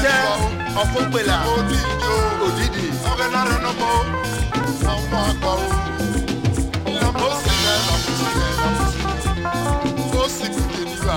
tẹ ọfúnpẹlà Odidi o. òdìdí Ọ̀rẹ́ lára náà mọ́. Ọmọ àgbà o. Ìyàmó sì rẹ̀ làmúsí rẹ̀ làmúsí. Ó sì kùdé nígbà.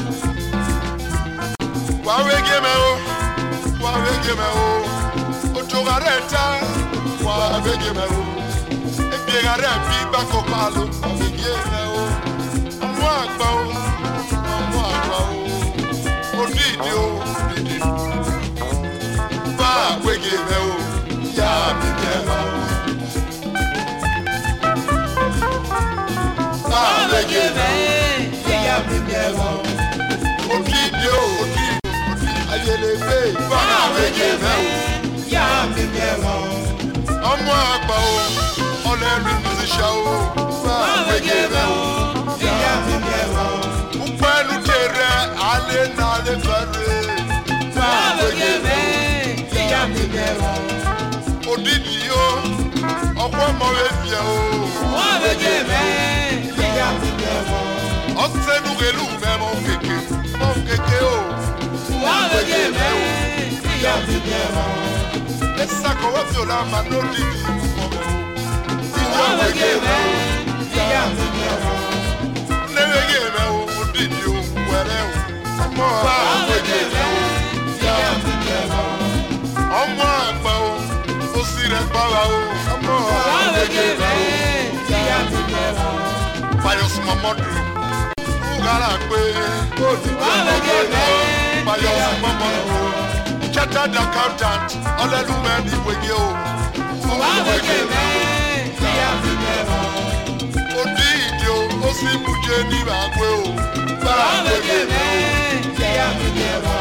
Wà á wége mẹ́ o. Wà á wége mẹ́ o. Ojú wa rẹ̀ ta. Wà á wége mẹ́ o. Ebi ẹ̀ka rẹ̀ bí bákò pa ló. Wà á wége mẹ́ o. Ọmọ àgbà o. Ọmọ àgbà o. Odidi o. Odidi. Bá a wége mẹ́ o. Yá mi bẹ̀ wá o. Bá a wége mẹ́ o. Yá mi bẹ̀ wá o. Odidi o. Odidi. Ayẹlẹgbẹ́. Bá a wége mẹ́ o. yá mi bẹ̀ wọ́n. ọmọ àgbà o ọlẹ́rìí musician o bá wẹ́gẹ́ rẹ o. yá mi bẹ̀ wọ́n. Upẹ́nu tẹ̀rẹ̀ alẹ́ n'alẹ́ fẹ́rẹ̀ bá wẹ́gẹ́ rẹ yá mi bẹ̀ wọ́n. o. Odidi o ọkọ ọmọ rẹ fìyà o. wọ́n bẹ jẹ́ bẹ́ẹ̀. yá mi bẹ̀ wọ́n. Ọ̀sẹ̀nu rẹ̀lú mẹ́mọ́ kéke mọ́ kéke o. wọ́n bẹ jẹ́ bẹ́ẹ̀. yá mi bẹ̀ wọ́n. Ẹ̀sà kọ̀wé fi òlà máa ní odidi mọ́mọ́ o. wọ́n bẹ jẹ́ bẹ́ẹ̀. yá mi bẹ̀ wọ́n. Nẹ́wẹ́gẹ́ rẹ o odidi o wẹ̀rẹ̀ o. Ọmọ bá wẹ́gẹ́ rẹ o. yá mi bẹ̀ wọ́n. ọmọ àgbà o ó sì rẹ gbára o ọmọ wọ́n bẹ jẹ́ àgbà o bẹ́ẹ̀. yá mi bẹ̀ wọ́n. fayọsùn mọmọdù fúgàrà pé wọ́n bẹ jẹ́ bẹ́ẹ̀. fayọsùn mọmọdù chartered accountant ọlẹ́lúmẹ́ ní ìwége o wọ́n bẹ jẹ́ bẹ́ẹ̀. yá mi bẹ̀ wọ́n. ó dí ìdí o ó sì bùjẹ́ ní ìbàgbé o bá wọ́n bẹ àgbègbè jẹ́ bẹ́ẹ̀. yá mi bẹ̀ wọ́n.